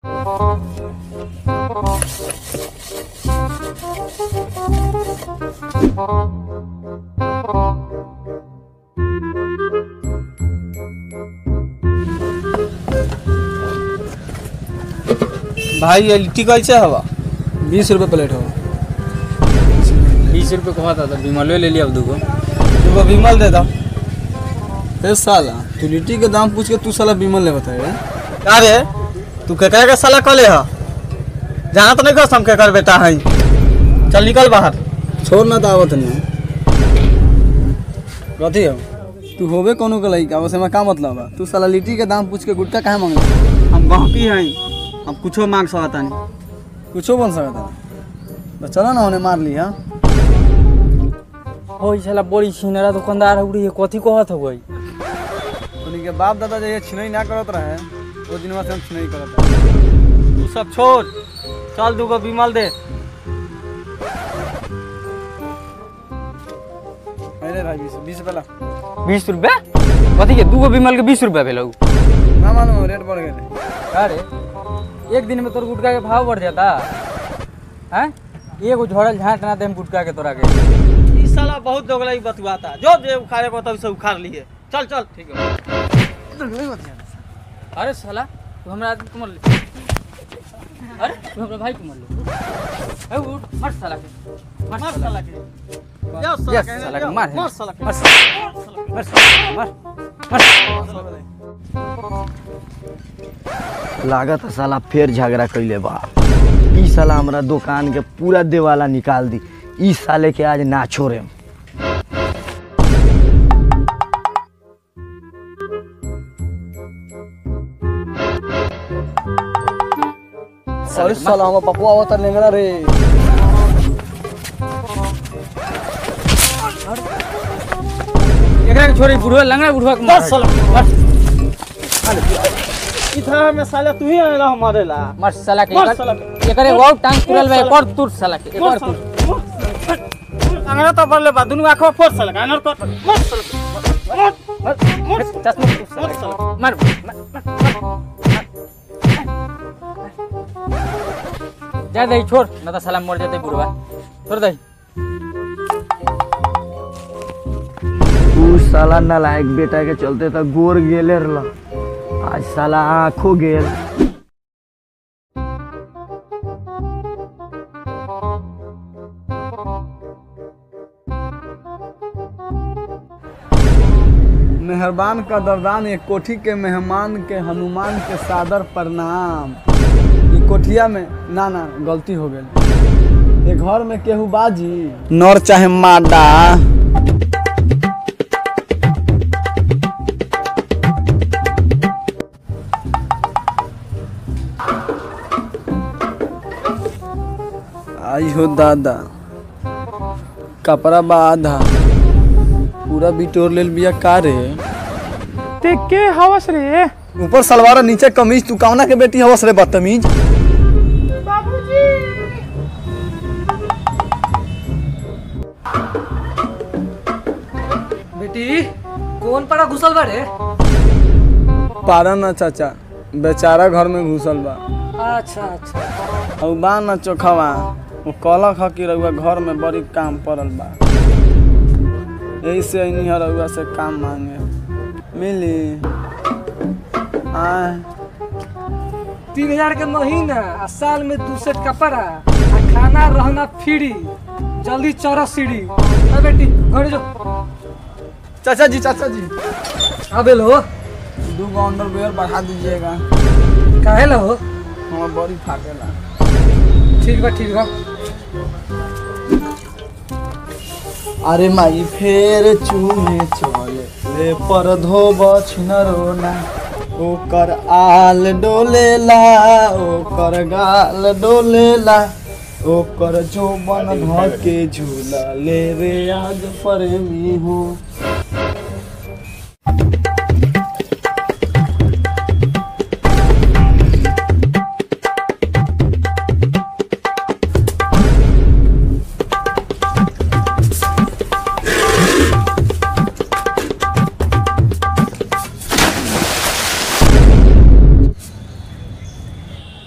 भाई ये लिट्टी कैसे हवा बीस रुपये प्लेट हो बीस रुपये कहा था विमलो ले लिया अब दूगो दूगो विमल दे दो ए साला तू लिट्टी के दाम पूछ के तू साला बीमल ले बताए का रे तू केकरा के साला कले ह जहाँ तो नहीं कस हम केकर बेटा है चल निकल बाहर छोड़ ना दावत नहीं कथी हो तू होबे कोनो के लइका बस एमा का मतलब बा तू साला लिट्टी के दाम पूछ के गुटका काहे मांगे हम गहकी हैं हम कुछो मांग सकता नहीं कुछो बन सकता तो चलो ना उन्हें मार ली हाँ हो साला बड़ी छिनरा दुकानदार हो रही है कथी कहत हो गई उन्हीं के बाप दादा जैसे छिनई ना करत रहे वो दिन से हम छिनई करत रहे तू सब छोड़ चल दूगो विमल दे अरे भाई बीस बीस रुपये ला बीस रुपया कथी के दूगो विमल के बीस रुपया भेलौ ना मालूम रेट बढ़ गए अरे एक दिन में तोर गुटका के भाव बढ़ जाता हैं एगो झोड़ल झाँट ना देम गुटका के तोरा के ई साला बहुत दोगला बतुआता जो जे उखाड़े को तब से उखाड़ लिए चल चल ठीक है अरे साला तू हमरा आदमी को मर ले अरे तू हमरा भाई को मर ले ए उठ मर साला के मर मार साला साला के के जा साला यस के साला जा, के मार मार साला के मर साला मर साला मर मर लागत है साला फिर झगड़ा कैले बा ई साला हमरा दुकान के पूरा देवाला निकाल दी ई साले के आज ना छोड़े अरे साला हम पपुआ आवत लेंगरा रे एकरा के छोड़ी बुढ़वा लंगड़ा बुढ़वा के मार बस साला इधर में साला तू ही आएला हमारे ला मर साला के मर एकर- साला के। एकरे और टांग तुरल बा एक और तुर साला के एक और तुर अंगड़ा तो बरले बा दुनु आंखों फोड़ साला का नर कट मर साला के। मर मर मर चश्मा तुर साला मर के। साला के। मर जा दही छोड़ ना तो साला मर जाते बुढ़वा छोड़ दही ऊ साला नालायक बेटा के चलते तो गोर गेले रहल आज साला आँखो गेल मेहरबान का दरदान एक कोठी के मेहमान के हनुमान के सादर प्रणाम ई कोठिया में ना ना गलती हो गई ये घर में केहू बाजी नर चाहे मादा आई हो दादा कपड़ा बा आधा पूरा बिटोर लेल बिया का रे ते के हवस रे ऊपर सलवार और नीचे कमीज तू कौना के बेटी हवस रे बदतमीज बाबूजी बेटी कौन पड़ा घुसल बा रे पारा ना चाचा बेचारा घर में घुसल बा अच्छा अच्छा और बा ना चोखवा वो कहलक ह कि रउआ घर में बड़ी काम पड़ल बा यही से अइनी है रउआ से काम मांगे मिली आय तीन हजार के महीना आ साल में दू सेट कपड़ा आ खाना रहना फ्री जल्दी चढ़ सीढ़ी आ बेटी घर जो चाचा जी चाचा जी अबे लो दू गो अंडरवेयर बढ़ा दीजिएगा काहे लो हमार बड़ी फाटेला ठीक बा ठीक बा अरे माई फेर चूहे चले ले पर धोब छिनरोना ओकर आल डोलेला ओकर गाल डोलेला ओकर जोबन ध के झूला ले रे आज प्रेमी हो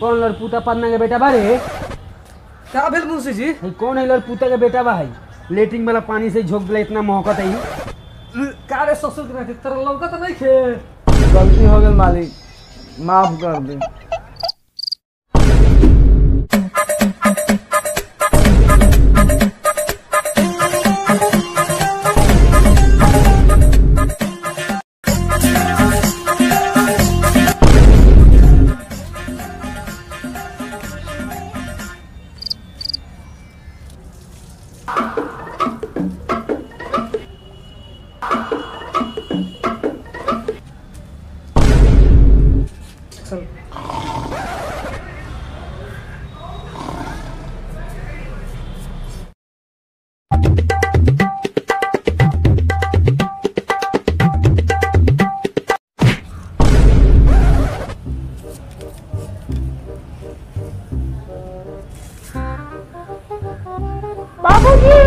कौन लड़पुता पन्ना के बेटा बा रे का भेल मुंशी जी हई कौन है लड़पुता के बेटा बा हई लेटिंग वाला पानी से झोंक दिला इतना महकत है का रे ससुर के नाते तेरा लौका तो नहीं खे गलती हो गई मालिक माफ कर दे बाबूजी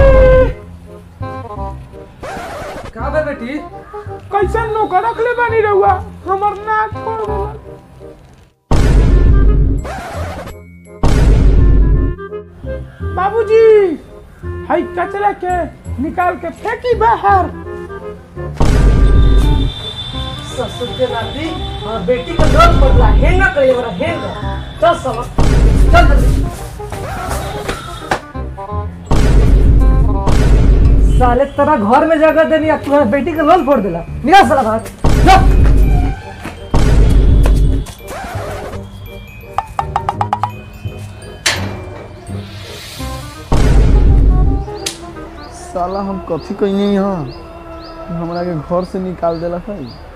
का भेल बेटी कैसे नौकर रखले बानी रहुआ हमर नाक फोड़ देलक बाबूजी हई कचरा के निकाल के फेंकी बाहर ससुर के नाती और बेटी का लोन बदला हेंगा करे बड़ा हेंगा चल सब चल जल्दी साले तेरा घर में जगह देनी अब तुम्हारा बेटी का लोन फोड़ देला निकाल साला बाहर जा साला हम कथी कहीं नहीं हाँ हमरा के घर से निकाल देलक है